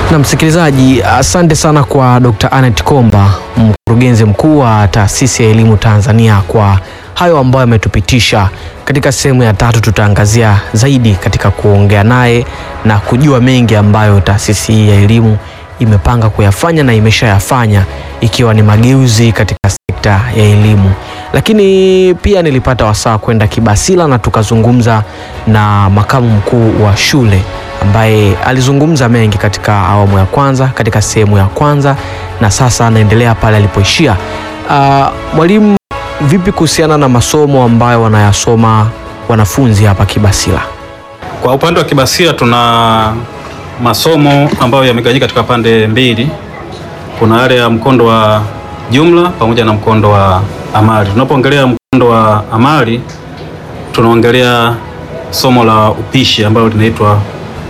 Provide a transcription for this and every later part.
Na msikilizaji, asante sana kwa Dr. Anet Komba, mkurugenzi mkuu wa Taasisi ya Elimu Tanzania kwa hayo ambayo ametupitisha. Katika sehemu ya tatu tutaangazia zaidi katika kuongea naye na kujua mengi ambayo taasisi hii ya elimu imepanga kuyafanya na imeshayafanya ikiwa ni mageuzi katika sekta ya elimu. Lakini pia nilipata wasaa kwenda Kibasila na tukazungumza na makamu mkuu wa shule ambaye alizungumza mengi katika awamu ya kwanza, katika sehemu ya kwanza, na sasa anaendelea pale alipoishia. Uh, mwalimu, vipi kuhusiana na masomo ambayo wanayasoma wanafunzi hapa Kibasila? Kwa upande wa Kibasila tuna masomo ambayo yamegawanyika katika pande mbili. Kuna yale ya mkondo wa jumla pamoja na mkondo wa amali. Tunapoongelea mkondo wa amali, tunaongelea somo la upishi ambalo linaitwa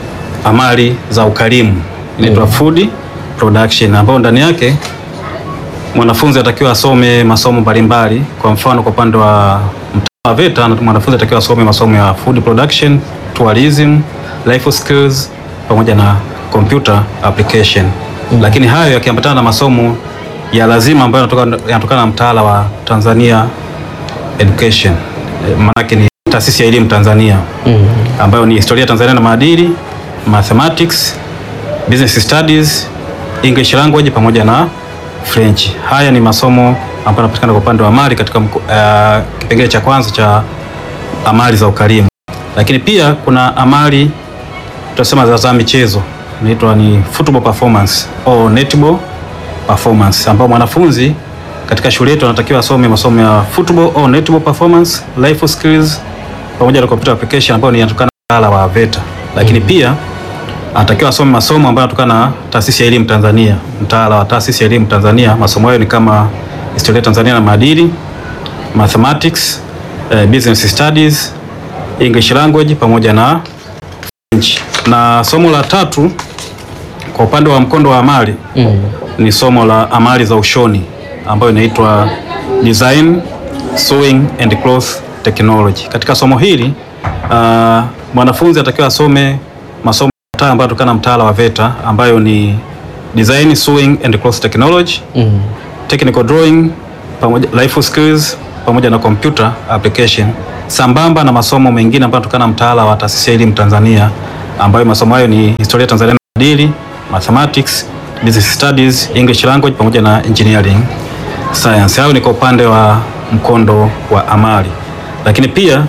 amali za ukarimu, inaitwa Mm. food production, ambayo ndani yake mwanafunzi atakiwa asome masomo mbalimbali. Kwa mfano, kwa upande wa mtaa wa VETA mwanafunzi atakiwa asome masomo ya food production, tourism, life skills pamoja na computer application. Lakini hayo yakiambatana na masomo ya lazima ambayo yanatoka- yanatokana na mtaala wa Tanzania Education, Eh, maanake ni taasisi ya elimu Tanzania ambayo ni historia ya Tanzania na maadili, mathematics, business studies, English language pamoja na French. Haya ni masomo ambayo yanapatikana kwa upande wa amali katika mko- eh, kipengele cha kwanza cha amali za ukarimu. Lakini pia kuna amali tutasema za, za michezo inaitwa ni football performance au netball performance, ambao mwanafunzi katika shule yetu anatakiwa asome masomo ya football au netball performance, life skills pamoja na computer application ambayo ni yanatokana na mtaala wa VETA. Lakini pia anatakiwa asome masomo ambayo yanatokana na taasisi ya elimu Tanzania, mtaala wa taasisi ya elimu Tanzania. Masomo hayo ni kama historia ya Tanzania na maadili, mathematics, eh, business studies, English language pamoja na French. Na somo la tatu kwa upande wa mkondo wa amali ni somo la amali za ushoni ambayo inaitwa design sewing and cloth technology. Katika somo hili uh, mwanafunzi atakiwa asome masomo matatu ambayo yanatokana na mtaala wa VETA ambayo ni design sewing and cloth technology, Mm. technical drawing pamoja life skills pamoja na computer application sambamba na masomo mengine ambayo yanatokana na mtaala wa taasisi ya elimu Tanzania ambayo masomo hayo ni historia ya Tanzania na maadili, mathematics, business studies, English language pamoja na engineering science. Hayo ni kwa upande wa mkondo wa amali, lakini pia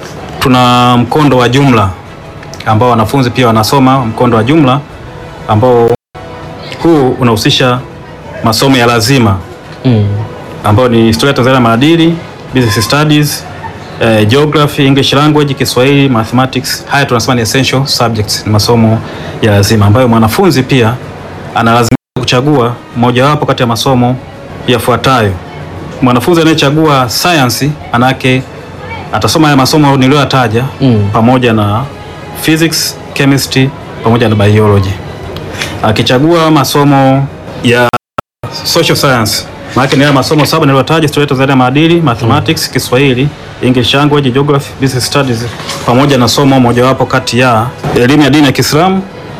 tuna mkondo wa jumla ambao wanafunzi pia wanasoma mkondo wa jumla ambao huu unahusisha masomo ya lazima Mm. ambayo ni historia ya Tanzania na maadili, business studies, eh, geography, English language, Kiswahili, mathematics. Haya tunasema ni essential subjects, ni masomo ya lazima ambayo mwanafunzi pia analazimika kuchagua mojawapo kati ya masomo yafuatayo. Mwanafunzi anayechagua science anake atasoma haya masomo niliyoyataja Mm. pamoja na physics, chemistry pamoja na biology. Akichagua masomo ya social science maana ni haya masomo saba niliyotaja: historia ya Tanzania, maadili, mathematics, Kiswahili, English language, geography, business studies pamoja na somo mojawapo kati ya elimu ya dini ya Kiislamu,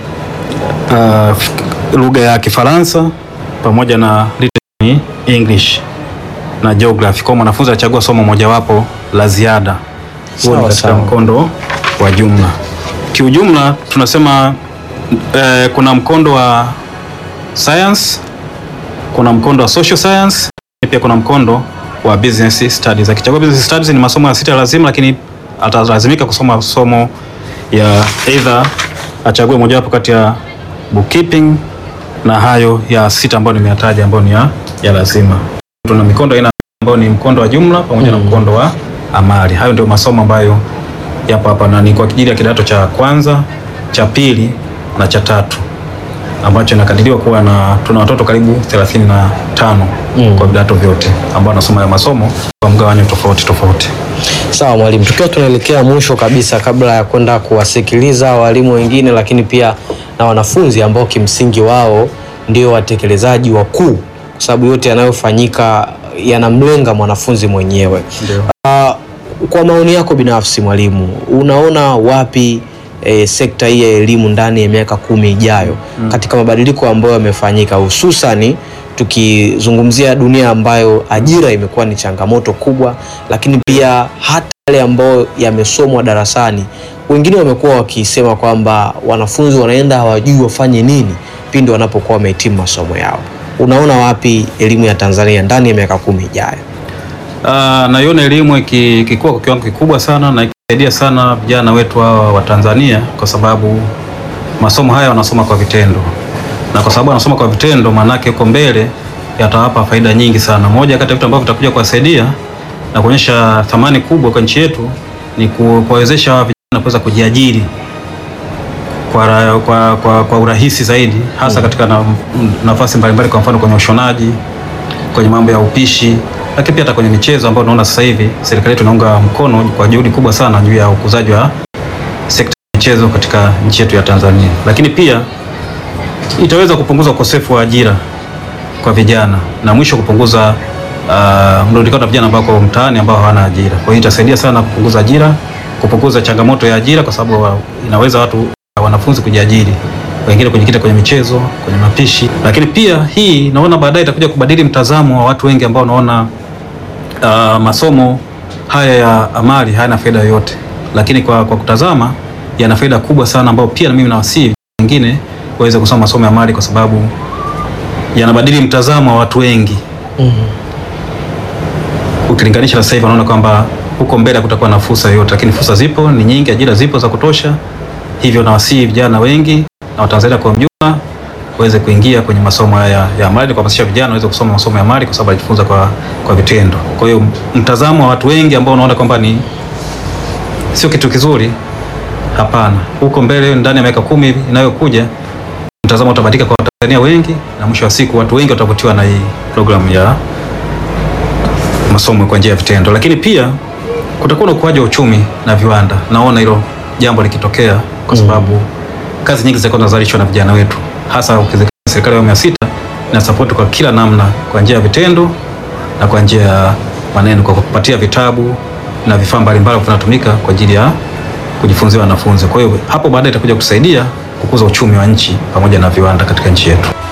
uh, lugha ya Kifaransa pamoja na written English na geography. Kwa mwanafunzi achagua somo mojawapo la ziada. Huo Sawa, ni katika sawa. mkondo wa jumla. Kiujumla tunasema eh, kuna mkondo wa science, kuna mkondo wa social science, pia kuna mkondo wa business studies. Akichagua business studies ni masomo ya sita ya lazima, lakini atalazimika kusoma somo ya either achague mojawapo kati ya bookkeeping na hayo ya sita ambayo nimeyataja ambayo ni ya, ya lazima. Tuna mikondo aina ambayo ni mkondo wa jumla pamoja na mkondo wa amali. Hayo ndio masomo ambayo yapo hapa na ni kwa ajili ya kidato cha kwanza, cha pili na cha tatu ambacho inakadiriwa kuwa na tuna watoto karibu 35 Mm. kwa vidato vyote ambao wanasoma ya masomo kwa mgawanyo tofauti tofauti. Sawa mwalimu, tukiwa tunaelekea mwisho kabisa, kabla ya kwenda kuwasikiliza walimu wengine, lakini pia na wanafunzi ambao kimsingi wao ndio watekelezaji wakuu, kwa sababu yote yanayofanyika yanamlenga mwanafunzi mwenyewe. Ndio. Ah, kwa maoni yako binafsi mwalimu, unaona wapi e, sekta hii ya elimu ndani ya miaka kumi ijayo katika mabadiliko ambayo yamefanyika, hususani tukizungumzia dunia ambayo ajira imekuwa ni changamoto kubwa, lakini pia hata yale ambayo yamesomwa darasani, wengine wamekuwa wakisema kwamba wanafunzi wanaenda hawajui wafanye nini pindi wanapokuwa wamehitimu masomo yao. Unaona wapi elimu ya Tanzania ndani ya miaka kumi ijayo? Uh, naiona elimu iki- ikikua kwa kiwango kikubwa sana na ikisaidia sana vijana wetu hawa wa Tanzania kwa sababu masomo haya wanasoma kwa vitendo, na kwa sababu wanasoma kwa vitendo, maanake huko mbele yatawapa faida nyingi sana. Moja kati ya vitu ambavyo vitakuja kuwasaidia na kuonyesha thamani kubwa kwa nchi yetu ni ku- kuwawezesha hawa vijana kuweza kujiajiri kwa, ra- kwa, kwa, kwa urahisi zaidi hasa katika na, nafasi mbalimbali, kwa mfano kwenye ushonaji, kwenye mambo ya upishi, lakini pia hata kwenye michezo ambayo unaona sasa hivi serikali yetu inaunga mkono kwa juhudi kubwa sana juu ya ukuzaji wa sekta ya michezo katika nchi yetu ya Tanzania. Lakini pia itaweza kupunguza ukosefu wa ajira kwa vijana na mwisho kupunguza uh, mrundikano wa vijana ambao wako mtaani ambao hawana ajira. Kwa hiyo itasaidia sana kupunguza ajira, kupunguza changamoto ya ajira, kwa sababu wa- inaweza watu wanafunzi kujiajiri, wengine kujikita kwenye michezo, kwenye mapishi. Lakini pia hii naona baadaye itakuja kubadili mtazamo wa watu wengi ambao wanaona uh, masomo haya ya amali hayana faida yoyote, lakini kwa, kwa kutazama yana faida kubwa sana, ambao pia na mimi nawasihi wengine waweze kusoma masomo ya amali kwa sababu yanabadili mtazamo wa watu wengi ukilinganisha na sasa hivi, wanaona kwamba huko mbele kutakuwa na fursa yoyote, lakini fursa zipo, ni nyingi, ajira zipo za kutosha. Hivyo nawasihi vijana wengi na Watanzania kwa ujumla waweze kuingia kwenye masomo haya ya amali, kuhamasisha vijana waweze kusoma masomo ya amali kwa sababu wanajifunza kwa, kwa vitendo. Kwa hiyo mtazamo wa watu wengi ambao wanaona kwamba ni sio kitu kizuri, hapana, huko mbele ndani ya miaka kumi inayokuja mtazamo utabadilika kwa Watanzania wengi, na mwisho wa siku watu wengi watavutiwa na hii programu ya masomo kwa njia ya vitendo. Lakini pia kutakuwa na ukuaji wa uchumi na viwanda. Naona hilo jambo likitokea kwa sababu kazi nyingi zitakuwa zinazalishwa na vijana wetu, hasa ukizingatia serikali ya awamu ya sita ina support kwa kila namna, kwa njia ya vitendo na kwa njia ya maneno, kwa kupatia vitabu na vifaa mbalimbali vinatumika kwa ajili ya kujifunzia wanafunzi. Kwa hiyo hapo baadaye itakuja kusaidia kukuza uchumi wa nchi pamoja na viwanda katika nchi yetu.